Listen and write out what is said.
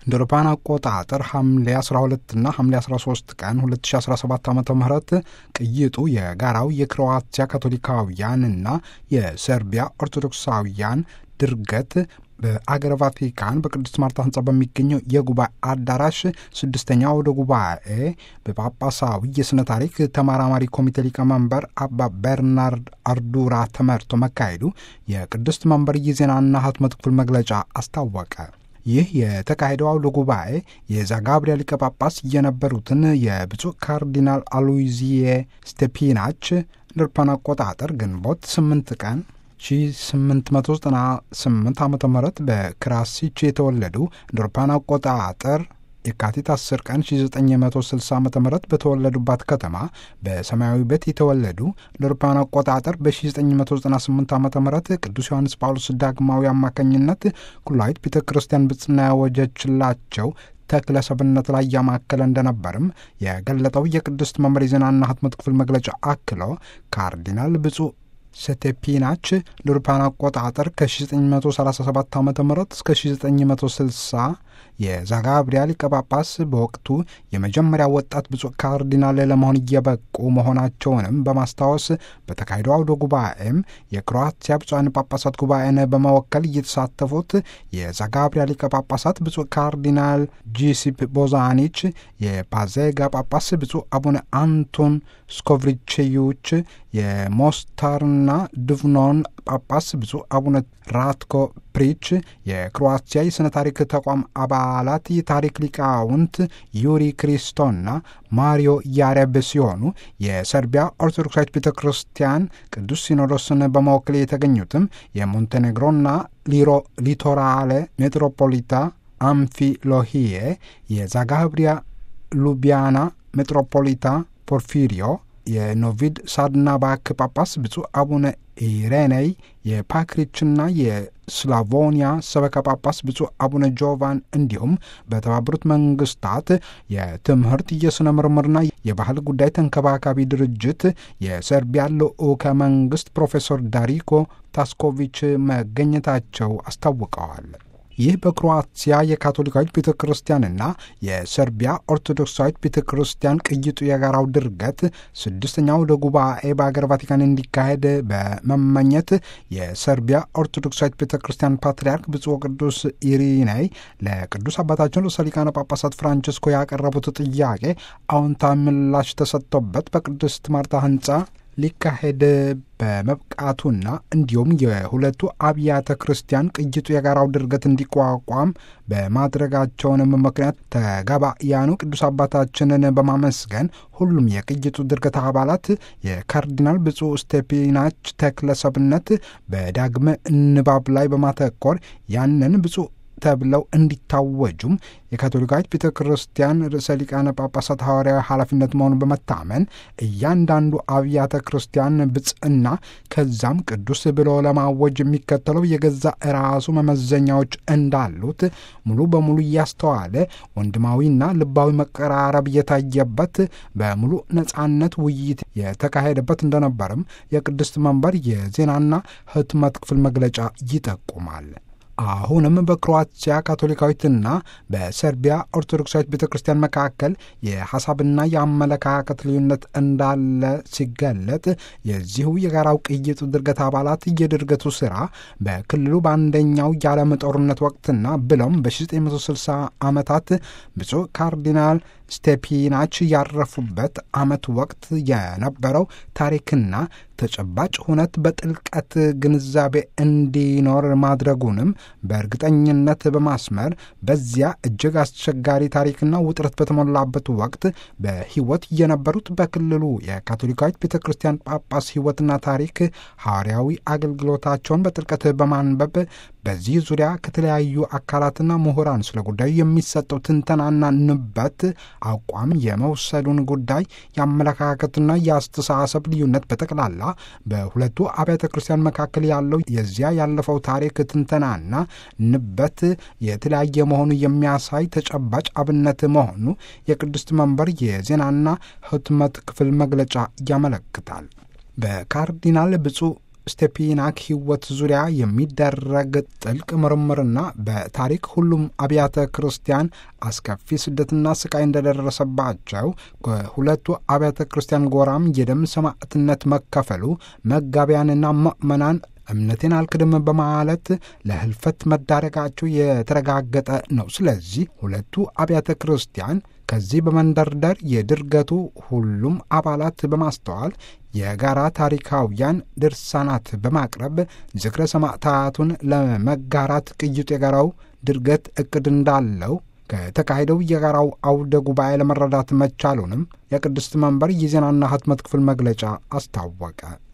እንደ አውሮፓውያን አቆጣጠር ሐምሌ 12 እና ሐምሌ 13 ቀን 2017 ዓ ም ቅይጡ የጋራው የክሮዋቲያ ካቶሊካውያንና የሰርቢያ ኦርቶዶክሳውያን ድርገት በአገረ ቫቲካን በቅድስት ማርታ ህንጻ በሚገኘው የጉባኤ አዳራሽ ስድስተኛ ወደ ጉባኤ በጳጳሳዊ የሥነ ታሪክ ተመራማሪ ኮሚቴ ሊቀመንበር አባ በርናርድ አርዱራ ተመርቶ መካሄዱ የቅድስት መንበር የዜናና ህትመት ክፍል መግለጫ አስታወቀ። ይህ የተካሄደው አውደ ጉባኤ የዛጋብሪያ ሊቀ ጳጳስ የነበሩትን የብፁዕ ካርዲናል አሉይዚዬ ስቴፒናች እንደ አውሮፓውያን አቆጣጠር ግንቦት 8 ቀን 1898 ዓ ም በክራሲች የተወለዱ እንደ አውሮፓውያን አቆጣጠር የካቲት 10 ቀን 1960 ዓ ም በተወለዱባት ከተማ በሰማያዊ ቤት የተወለዱ እንደ አውሮፓውያን አቆጣጠር በ1998 ዓ ም ቅዱስ ዮሐንስ ጳውሎስ ዳግማዊ አማካኝነት ኩላዊት ቤተ ክርስቲያን ብጽና ያወጀችላቸው ተክለ ሰብነት ላይ ያማከለ እንደነበርም የገለጠው የቅድስት መምር ዜናና ህትመት ክፍል መግለጫ አክሎ ካርዲናል ብፁዕ ሰቴፒናች ለአውሮፓውያን አቆጣጠር ከ1937 ዓ ም እስከ 1960 የዛጋብሪያ ሊቀ ጳጳስ በወቅቱ የመጀመሪያ ወጣት ብፁዕ ካርዲናል ለመሆን እየበቁ መሆናቸውንም በማስታወስ በተካሄደው አውደ ጉባኤም የክሮአቲያ ብፁዓን ጳጳሳት ጉባኤን በመወከል እየተሳተፉት የዛጋብሪያ ሊቀ ጳጳሳት ብፁዕ ካርዲናል ጂሲፕ ቦዛኒች፣ የፓዜጋ ጳጳስ ብፁዕ አቡነ አንቶን ስኮቭሪቼዩች፣ የሞስታርና ድቭኖን ጳጳስ ብፁዕ አቡነ ራትኮ ፕሪች፣ የክሮአቲያ የሥነ ታሪክ ተቋም አባላት የታሪክ ሊቃውንት ዩሪ ክሪስቶና ማሪዮ ያሬብ ሲሆኑ የሰርቢያ ኦርቶዶክሳዊት ቤተ ክርስቲያን ቅዱስ ሲኖዶስን በመወከል የተገኙትም የሞንቴኔግሮና ሊቶራሌ ሜትሮፖሊታ አምፊሎሂዬ፣ የዛጋብሪያ ሉቢያና ሜትሮፖሊታ ፖርፊሪዮ የኖቪድ ሳድናባክ ጳጳስ ብፁዕ አቡነ ኢሬኔይ የፓክሪችና የስላቮኒያ ሰበካ ጳጳስ ብፁዕ አቡነ ጆቫን እንዲሁም በተባበሩት መንግስታት የትምህርት የሥነ ምርምርና የባህል ጉዳይ ተንከባካቢ ድርጅት የሰርቢያ ልዑከ መንግስት ፕሮፌሰር ዳሪኮ ታስኮቪች መገኘታቸው አስታውቀዋል። ይህ በክሮአቲያ የካቶሊካዊት ቤተ ክርስቲያንና የሰርቢያ ኦርቶዶክሳዊት ቤተ ክርስቲያን ቅይጡ የጋራው ድርገት ስድስተኛው ወደ ጉባኤ በአገር ቫቲካን እንዲካሄድ በመመኘት የሰርቢያ ኦርቶዶክሳዊት ቤተ ክርስቲያን ፓትርያርክ ብፁዕ ቅዱስ ኢሪናይ ለቅዱስ አባታችን ርዕሰ ሊቃነ ጳጳሳት ፍራንቸስኮ ያቀረቡት ጥያቄ አዎንታዊ ምላሽ ተሰጥቶበት በቅድስት ማርታ ህንፃ ሊካሄድ በመብቃቱና እንዲሁም የሁለቱ አብያተ ክርስቲያን ቅይጡ የጋራው ድርገት እንዲቋቋም በማድረጋቸውንም ምክንያት ተጋባያኑ ቅዱስ አባታችንን በማመስገን ሁሉም የቅይጡ ድርገት አባላት የካርዲናል ብፁዕ ስቴፒናች ተክለሰብነት በዳግመ ንባብ ላይ በማተኮር ያንን ብፁዕ ተብለው እንዲታወጁም የካቶሊካዊት ቤተ ክርስቲያን ርዕሰ ሊቃነ ጳጳሳት ሐዋርያዊ ኃላፊነት መሆኑን በመታመን እያንዳንዱ አብያተ ክርስቲያን ብጽዕና ከዛም ቅዱስ ብሎ ለማወጅ የሚከተለው የገዛ ራሱ መመዘኛዎች እንዳሉት ሙሉ በሙሉ እያስተዋለ ወንድማዊና ልባዊ መቀራረብ የታየበት በሙሉ ነጻነት ውይይት የተካሄደበት እንደነበርም የቅድስት መንበር የዜናና ህትመት ክፍል መግለጫ ይጠቁማል። አሁንም በክሮአቲያ ካቶሊካዊትና በሰርቢያ ኦርቶዶክሳዊት ቤተ ክርስቲያን መካከል የሐሳብና የአመለካከት ልዩነት እንዳለ ሲገለጥ የዚሁ የጋራው ቅይጡ ድርገት አባላት የድርገቱ ሥራ በክልሉ በአንደኛው የዓለም ጦርነት ወቅትና ብሎም በ1960 ዓመታት ብፁዕ ካርዲናል ስቴፒናች ያረፉበት ዓመት ወቅት የነበረው ታሪክና ተጨባጭ ሁነት በጥልቀት ግንዛቤ እንዲኖር ማድረጉንም በእርግጠኝነት በማስመር በዚያ እጅግ አስቸጋሪ ታሪክና ውጥረት በተሞላበት ወቅት በሕይወት የነበሩት በክልሉ የካቶሊካዊት ቤተ ክርስቲያን ጳጳስ ሕይወትና ታሪክ ሐዋርያዊ አገልግሎታቸውን በጥልቀት በማንበብ በዚህ ዙሪያ ከተለያዩ አካላትና ምሁራን ስለ ጉዳዩ የሚሰጠው ትንተናና ንበት አቋም የመውሰዱን ጉዳይ የአመለካከትና የአስተሳሰብ ልዩነት በጠቅላላ በሁለቱ አብያተ ክርስቲያን መካከል ያለው የዚያ ያለፈው ታሪክ ትንተናና ንበት የተለያየ መሆኑ የሚያሳይ ተጨባጭ አብነት መሆኑ የቅድስት መንበር የዜናና ህትመት ክፍል መግለጫ ያመለክታል። በካርዲናል ብፁዕ ስቴፒናክ ሕይወት ዙሪያ የሚደረግ ጥልቅ ምርምርና በታሪክ ሁሉም አብያተ ክርስቲያን አስከፊ ስደትና ስቃይ እንደደረሰባቸው ከሁለቱ አብያተ ክርስቲያን ጎራም የደም ሰማዕትነት መከፈሉ መጋቢያንና ምእመናን እምነቴን አልክድም በማለት ለህልፈት መዳረጋቸው የተረጋገጠ ነው። ስለዚህ ሁለቱ አብያተ ክርስቲያን ከዚህ በመንደርደር የድርገቱ ሁሉም አባላት በማስተዋል የጋራ ታሪካውያን ድርሳናት በማቅረብ ዝክረ ሰማዕታቱን ለመጋራት ቅይጡ የጋራው ድርገት እቅድ እንዳለው ከተካሄደው የጋራው አውደ ጉባኤ ለመረዳት መቻሉንም የቅድስት መንበር የዜናና ህትመት ክፍል መግለጫ አስታወቀ።